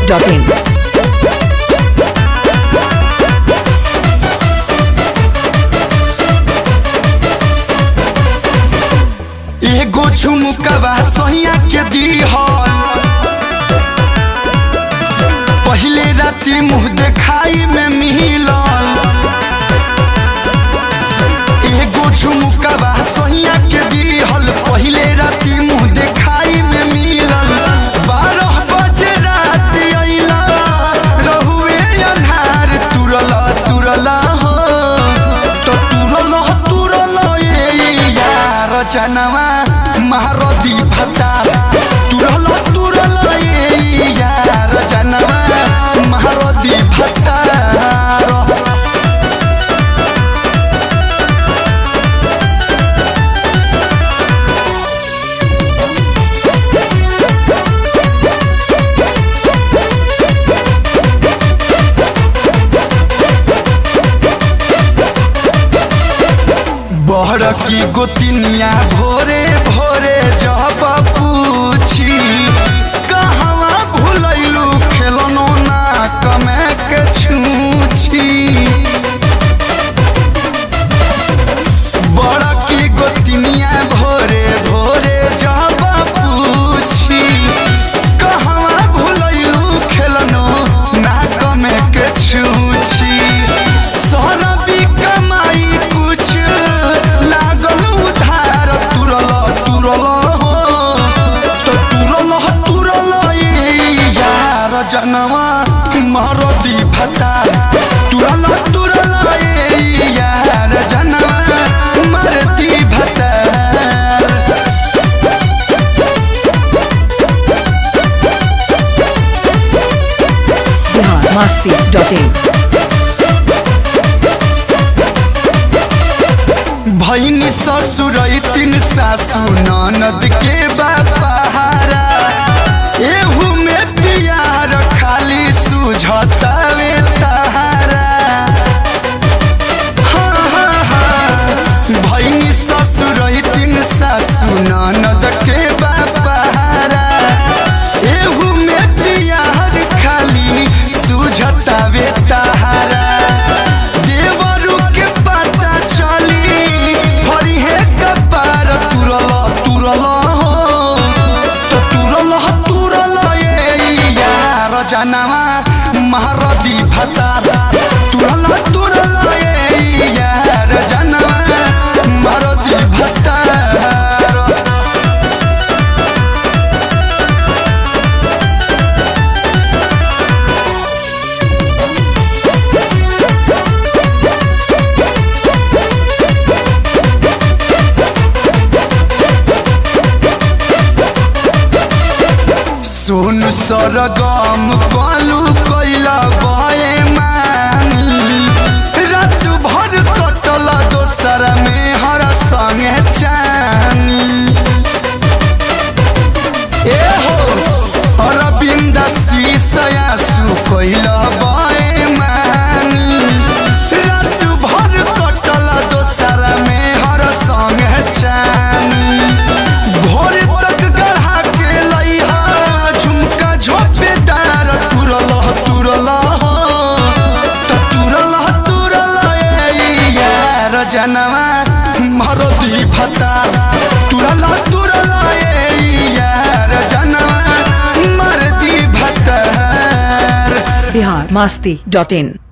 masti.in. एगो झुमकवा सहिया के दीहल पहिले राती मुंह देखाई में मिलल एगो झुमकवा सहिया के दीहल पहिले राती मुंह देखाई में मिलल बारह बजे रात अइला रहुए अन्हार तुरल तुरल हो तो तुरल तुरल ए यार जनवा महारदी भता तुरल तुरल ए यार जनवा महारदी भता बहर की गोतिनिया भोरे भोरे जब पूछी कहवा भूलैलू खेलनो ना कमे के छूछी बड़ की गोतिनिया भोरे भोरे जब पूछी कहवा भूलैलू खेलनो ना कमे के छूछी सरबी कमाई कुछ लागल उधार तुरल तुरल हो तो तुरल तुरल ए यार जनवा मरदी भता तुरल तुरल ए यार जनवा मरदी भता Bihar masti.in. भैनी ससुर तीन सासु ननद के बापारा एहू में पियार खाली सुझतावे तारा हाँ, हाँ, हाँ। भैनी ससुर तीन सासु ननद के बापारा एहू में पियार खाली सुझतावे तारा देवरू के पता चली फरिहे कपार तुरल तुरल हो तो तुरल तुरल ए यार जनवा महारदी भतार तुरल तुरल ए यार जनवा महारदी भतार सुन सरगम कलू कैला बए मानी रात भर कटल दोसर में हर संगे चानी ए हो अरविंद शीशया सु कैला बए मानी रात भर कटल दोसर में हर संगे चानी भोर तक गढ़ा के लइहा झुमका झोपेदार तुरल तुरल हो त तुरल तुरल ए यार जनवा मरदी भता तुरल तुरल ए यार जनवा मरदी भता Bihar masti.in.